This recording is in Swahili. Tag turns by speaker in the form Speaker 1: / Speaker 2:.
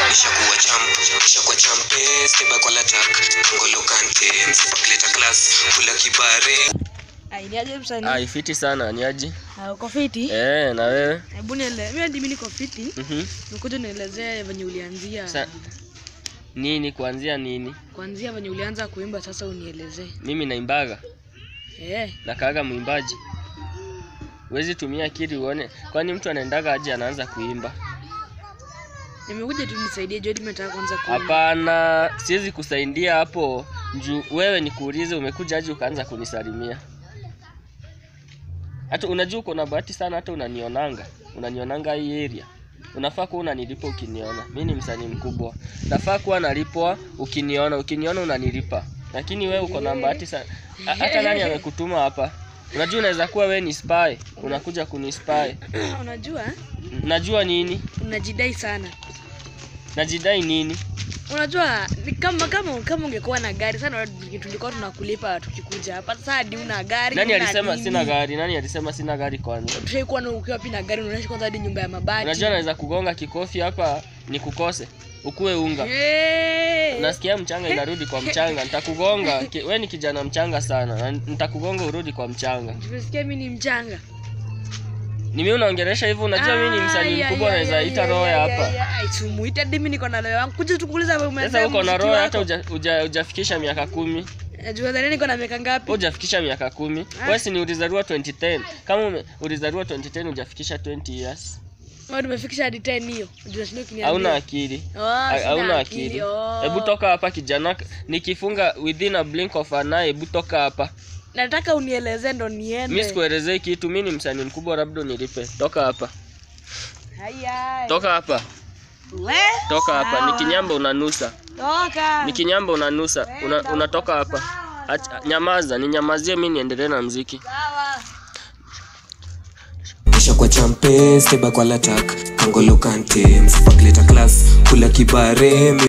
Speaker 1: nishakuwa champ nishakuwa champe steba kwa latak angolo kante msipakileta class kula kibare
Speaker 2: Ainiaje msanii?
Speaker 3: Ah, ifiti sana ni aje?
Speaker 2: Ah, uko fiti?
Speaker 3: Eh, na wewe?
Speaker 2: Hebu niele. Mimi ndimi niko fiti.
Speaker 3: Mhm.
Speaker 2: Nikuja nielezee venye ulianzia.
Speaker 3: Sa nini kuanzia nini?
Speaker 2: Kuanzia venye ulianza kuimba sasa unielezee.
Speaker 3: Mimi naimbaga,
Speaker 2: Eh,
Speaker 3: nakaaga mwimbaji. Huwezi tumia akili uone, kwani mtu anaendaga aje anaanza kuimba?
Speaker 2: nimekuja tu nisaidie Jody nataka kwanza kuimba.
Speaker 3: Hapana, siwezi kusaidia hapo juu wewe nikuulize, umekuja aje ukaanza kunisalimia? Hata unajua uko na bahati sana, hata unanionanga, unanionanga hii area. Unafaa kuwa unanilipa ukiniona. Mi ni msanii mkubwa, nafaa kuwa nalipwa ukiniona. Ukiniona unanilipa, lakini wewe uko na bahati sana. Ha- Hata nani amekutuma hapa? Unajua unaweza kuwa wewe ni spy, unakuja kunispy.
Speaker 2: Unajua?
Speaker 3: Najua nini?
Speaker 2: Unajidai sana.
Speaker 3: Najidai nini?
Speaker 2: Unajua ni kama kama kama ungekuwa na gari sana tulikuwa tunakulipa tukikuja hapa. Sasa hadi una gari.
Speaker 3: Nani
Speaker 2: huna
Speaker 3: alisema
Speaker 2: nini.
Speaker 3: sina gari? Nani alisema sina gari kwanza?
Speaker 2: Tushaikuwa na ukiwa pia na gari unaonyesha kwanza hadi nyumba ya mabati.
Speaker 3: Unajua naweza kugonga kikofi hapa nikukose, ukue unga.
Speaker 2: Hey.
Speaker 3: Nasikia mchanga inarudi kwa mchanga, nitakugonga. Ki- We ni kijana mchanga sana, na nitakugonga urudi kwa mchanga.
Speaker 2: Tumesikia mimi ni mchanga.
Speaker 3: Ni mimi unaongelesha hivyo? Unajua mimi ni msanii mkubwa, naweza ita roho ya hapa.
Speaker 2: Sumuita mimi niko na roho yangu. Kuja tukuuliza wewe umesema.
Speaker 3: Sasa uko na
Speaker 2: mziki
Speaker 3: roho
Speaker 2: wako.
Speaker 3: hata uja- uja- hujafikisha miaka kumi.
Speaker 2: Najua dhani niko na miaka ngapi?
Speaker 3: Wewe hujafikisha miaka kumi. Wewe si ni ulizaliwa 2010. Kama ume- ulizaliwa 2010 hujafikisha 20 years.
Speaker 2: Wewe tumefikisha hadi 10 hiyo. Unajua sio kiniambia.
Speaker 3: Hauna akili.
Speaker 2: Oh,
Speaker 3: Ha-
Speaker 2: sina
Speaker 3: hauna
Speaker 2: akili.
Speaker 3: akili.
Speaker 2: Oh.
Speaker 3: Hebu toka hapa kijana, nikifunga within a blink of an eye, hebu toka hapa.
Speaker 2: Nataka unielezee ndo
Speaker 3: Mimi
Speaker 2: niende.
Speaker 3: sikuelezei kitu, mimi ni msanii mkubwa, labda unilipe. Toka hapa,
Speaker 2: Haya.
Speaker 3: toka hapa,
Speaker 2: We.
Speaker 3: toka hapa.
Speaker 2: Sawa.
Speaker 3: Nikinyamba unanusa,
Speaker 2: Toka.
Speaker 3: nikinyamba unanusa, una, unatoka hapa. Acha, nyamaza, ninyamazie mimi niendelee na mziki.
Speaker 2: Sawa.
Speaker 1: nishakuwa champe steba kwa latak angolo kante msipakileta class kula kibare